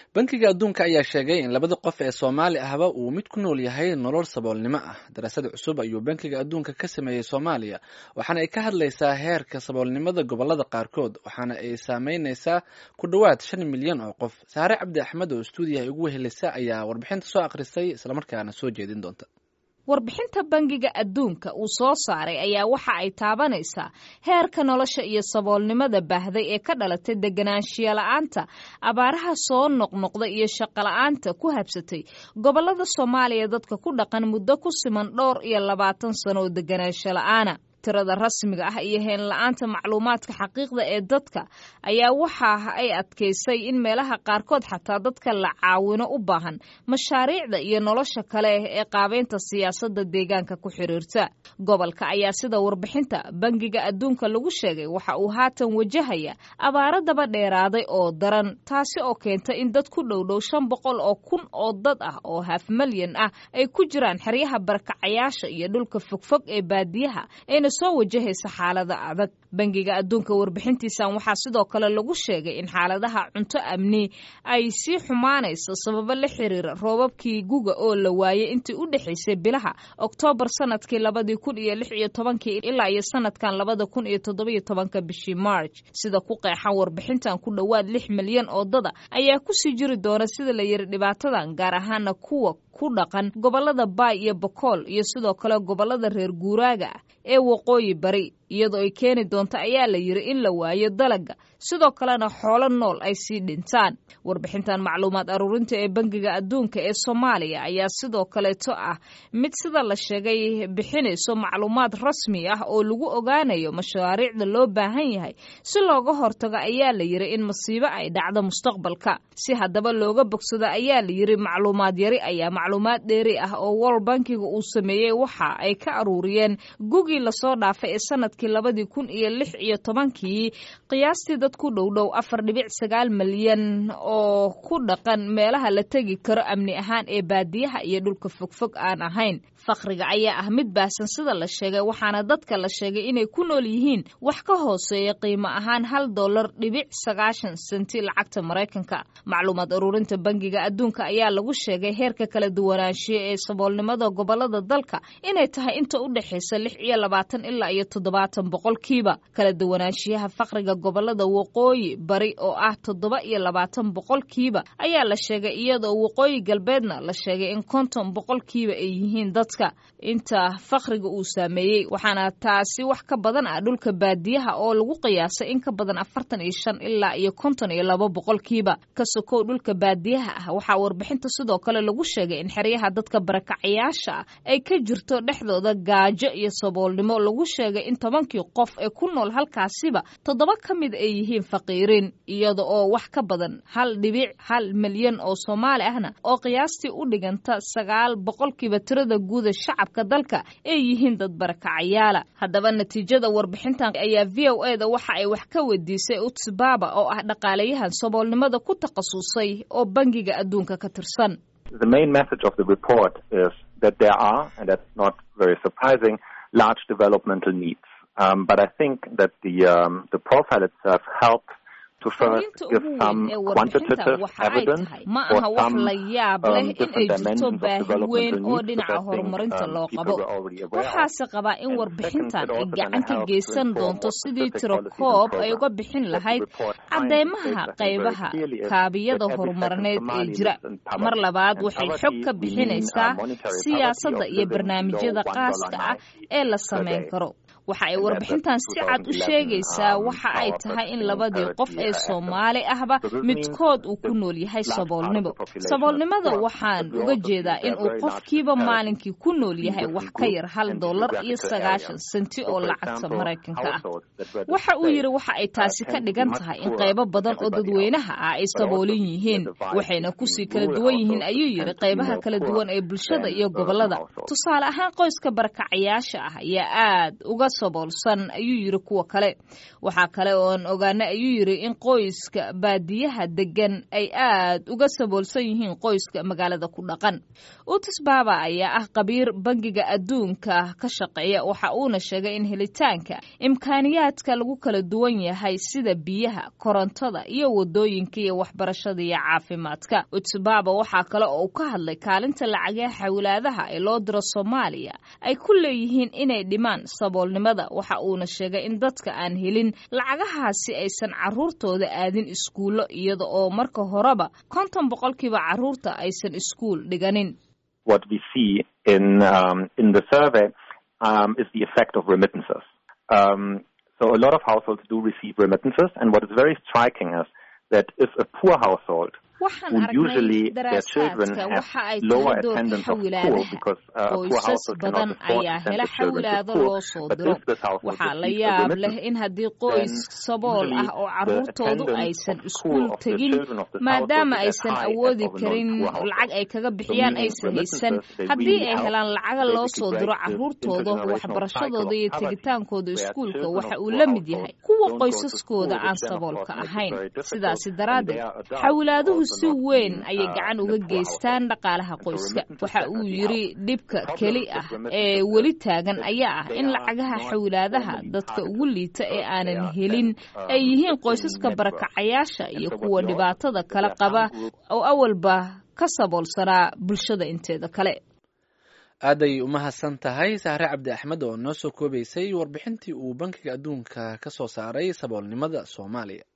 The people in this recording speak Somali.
bankiga adduunka ayaa sheegay in labada qof ee soomaali ahba uu mid ku nool yahay nolol saboolnimo ah daraasad cusub ayuu bankiga adduunka ka sameeyey soomaaliya waxaana ay ka hadlaysaa heerka saboolnimada gobolada qaarkood waxaana ay saameyneysaa ku dhowaad shan milyan oo qof saare cabdi axmed oo stuudiyaha ugu wehelisa ayaa warbixinta soo akhrisay islamarkaana soo jeedin doonta warbixinta bangiga adduunka uu soo saaray ayaa waxa ay taabanaysaa heerka nolosha iyo saboolnimada baahday ee ka dhalatay deganaanshiya la-aanta abaaraha soo noqnoqda iyo shaqola'aanta ku habsatay gobolada soomaaliya dadka ku dhaqan muddo ku siman dhowr iyo labaatan sano oo deganaansho la-aana tirada rasmiga ah iyo heen la-aanta macluumaadka xaqiiqda ee dadka ayaa waxa ay adkaysay in meelaha qaarkood xataa dadka la caawino u baahan mashaariicda iyo nolosha kale ee qaabeynta siyaasadda deegaanka ku xiriirta gobolka ayaa sida warbixinta bangiga adduunka lagu sheegay waxa uu haatan wajahaya abaaro daba dheeraaday oo daran taasi oo keenta in dad ku dhowdhow shan boqol oo kun oo dad ah oo haf malyan ah ay ku jiraan xeryaha barkacayaasha iyo dhulka fogfog ee baadiyaha ayna soo wajahaysa xaalada adag bangiga adduunka warbixintiisan waxaa sidoo kale lagu sheegay in xaaladaha cunto amni ay sii xumaanayso sababo la xiriira roobabkii guga oo la waayay intii u dhexaysay bilaha oktoobar sanadkii labadii kun iyo lix iyo tobankii ilaa iyo sanadkan labada kun iyo toddobiyo tobanka bishii march sida ku qeexan warbixintan ku dhowaad lix milyan oo dada ayaa kusii jiri doona sida la yiri dhibaatadan gaar ahaana kuwa ku dhaqan gobolada baay iyo bokool iyo sidoo kale gobolada reer guuraaga ah ee waqooyi bari iyadoo ay keeni doonto ayaa la yiri in la waayo dalaga sidoo kalena xoolo nool ay sii dhintaan warbixintan macluumaad aruurinta ee bangiga adduunka ee soomaaliya ayaa sidoo kaleeto ah mid sida la sheegay bixinayso macluumaad rasmi ah oo lagu ogaanayo mashaariicda loo baahan yahay si looga hortago ayaa la yiri in masiibo ay dhacdo mustaqbalka si haddaba looga bogsado ayaa la yiri macluumaad yari ayaa macluumaad dheeri ah oo world bankiga uu sameeyey waxa ay ka aruuriyeen gugii lasoo dhaafay ee sanadkii labadii kun iyo lix iyo tobankii qiyaastii dad ku dhowdhow afar dhibic sagaal malyan oo ku dhaqan meelaha la tegi karo amni ahaan ee baadiyaha iyo dhulka fogfog aan ahayn fakriga ayaa ah mid baahsan sida la sheegay waxaana dadka la sheegay inay ku nool yihiin wax ka hooseeya qiimo ahaan hal dollar dhibic sagaashan senti lacagta maraykanka macluumaad aruurinta bangiga adduunka ayaa lagu sheegay heerka kala duwanaanshiya ee saboolnimada gobolada dalka inay tahay inta u dhexaysa lix iyo labaatan ilaa iyo toddobaatan boqolkiiba kala duwanaanshiyaha fakriga gobolada waqooyi bari oo ah toddoba iyo labaatan boqolkiiba ayaa la sheegay iyadoo waqooyi galbeedna la sheegay in konton boqolkiiba ay yihiin dadka inta fakriga uu saameeyey waxaana taasi wax ka badan ah dhulka baadiyaha oo lagu qiyaasay in ka badan afartan iyo shan ilaa iyo konton iyo laba boqolkiiba ka sokow dhulka baadiyaha ah waxaa warbixinta sidoo kale lagu sheegay in xeryaha dadka barakacayaasha ah ay ka jirto dhexdooda gaajo iyo saboolnimo lagu sheegay in tobankii qof ee ku nool halkaasiba toddoba ka mid ay yihiin faqiiriin iyada oo wax ka badan hal dhibic hal milyan oo soomaali ahna oo qiyaastii u dhiganta sagaal boqolkiiba tirada guuda shacabka dalka ay yihiin dad barakacayaala haddaba natiijada warbixintan ayaa v o e da waxa ay wax ka weydiisay utsbaba oo ah dhaqaalayahan saboolnimada ku takhasusay oo bangiga adduunka ka tirsan The main message of the report is that there are, and that's not very surprising, large developmental needs. Um, but I think that the um, the profile itself helps to first give some quantitative evidence ma or aha wax some la yaab leh um, in ay different jirto dimensions of baahi developmental weyn oo needs, dhinaca which I think, horumarinta um, loo people qabo were already aware of. waxaase qabaa in And warbixintan second, ay it also gacan ka helps to geysan inform doonto what sidii specific tiro policies and koob ay uga programs bixin that the lahayd report finds cadeymaha states, I think, very qaybaha clearly is kaabiyada that every second horumarineed ee Somali jira lives in poverty. mar labaad And waxay poverty, xog ka we mean, uh, bixinaysaa monetary poverty siyaasadda of iyo living barnaamijyada below qaaska ah $1.90 ee la per samayn day. karo waxa ay And that's warbixintan a si cad u 2011, sheegaysaa um, waxa ay Power tahay in Purchasing labadii qof Parity ee Act. soomaali ahba So this midkood means uu ku that nool yahay large part of saboolnimo the population is saboolnimada poor, waxaan but we uga also see jeedaa there in are uu very large qofkiiba disparities maalinkii ku nool between yahay wax different ka groups yar hal and dollar iyo geographical sagaashan areas. senti So, oo for lacagta example, maraykanka ah households that were waxa uu displaced, yidhi waxa ay uh, taasi ka tend to be dhigan much tahay in poorer qaybo than badan oo everybody else. dadweynaha ah ay But also saboolin see a yihiin divide waxayna between kusii kala rural duwan yihiin households ayuu that yidhi tend to be qaybaha more kala poor duwan ee bulshada than iyo urban gobolada households. tusaale ahaan qoyska barakacayaasha ah ayaa aad uga saboolsan ayuu yiri kuwa kale waxaa kale oon ogaana ayuu yiri in qoyska baadiyaha degan ay aad uga saboolsan yihiin qoyska magaalada ku dhaqan utis baaba ayaa ah qabiir bangiga adduunka ka shaqeeya waxa uuna sheegay in helitaanka imkaaniyaadka lagu kala duwan yahay sida biyaha korontada iyo wadooyinka iyo waxbarashada iyo caafimaadka utsbaba waxaa kale oo uu ka hadlay kaalinta lacagaha xawlaadaha ee loo diro soomaaliya ay ku leeyihiin inay dhimaan saboolnimada waxa uuna sheegay in dadka aan helin lacagahaasi aysan caruurtooda aadin iskuullo iyada oo marka horeba konton boqolkiiba caruurta aysan iskuul dhiganin what we see in um, in the survey um, is the effect of remittances. Um, so a lot of households do receive remittances, and what is very striking is that if a poor household waxaan would aragnay usually their children daraasaadka have waxa ay lower tahay doorka attendance of school xawilaadaha because uh, a poor qoysas household badan cannot afford ayaa to send hela their children to xawilaado school. loo soo But diro if this household waxaa la receives a yaab leh remittance, in haddii qoys then sabool usually ah oo the caruurtoodu attendance aysan of iskuul school of the tegin children of this maadaama household is as aysan high as awoodi of a karin non-poor household. lacag ay kaga bixiyaan meaning aysan haysan remittances, they haddii really ay help helaan lacaga loo basically soo break diro this caruurtooda intergenerational waxbarashadooda cycle iyo of poverty, tegitaankooda where iskuulka children waxa of uu poor la mid households yahay kuwa don't go to qoysaskooda school, aan which then of saboolka course makes it ahayn very difficult, sidaasi and daraaddeed they are adults xawilaaduhu also si not weyn being, ayay uh, gacan in a uga poor geystaan household. dhaqaalaha And so qoyska remittances waxa uu definitely yiri help. dhibka The problem keli with ah remittances ee is weli taagan that ayaa ah they in are lacagaha not xawilaadaha formally dadka targeted ugu liita ee because they aanan are helin sent, um, ay yihiin within qoysaska networks. barakacayaasha And iyo so what kuwa we also dhibaatada see is kala that there are qaba some groups oo awalba ka saboolsanaa bulshada inteeda kale aaday umahadsan tahay sahre cabdi axmed oo noo soo koobaysay warbixintii uu bankiga adduunka ka soo saaray saboolnimada soomaaliya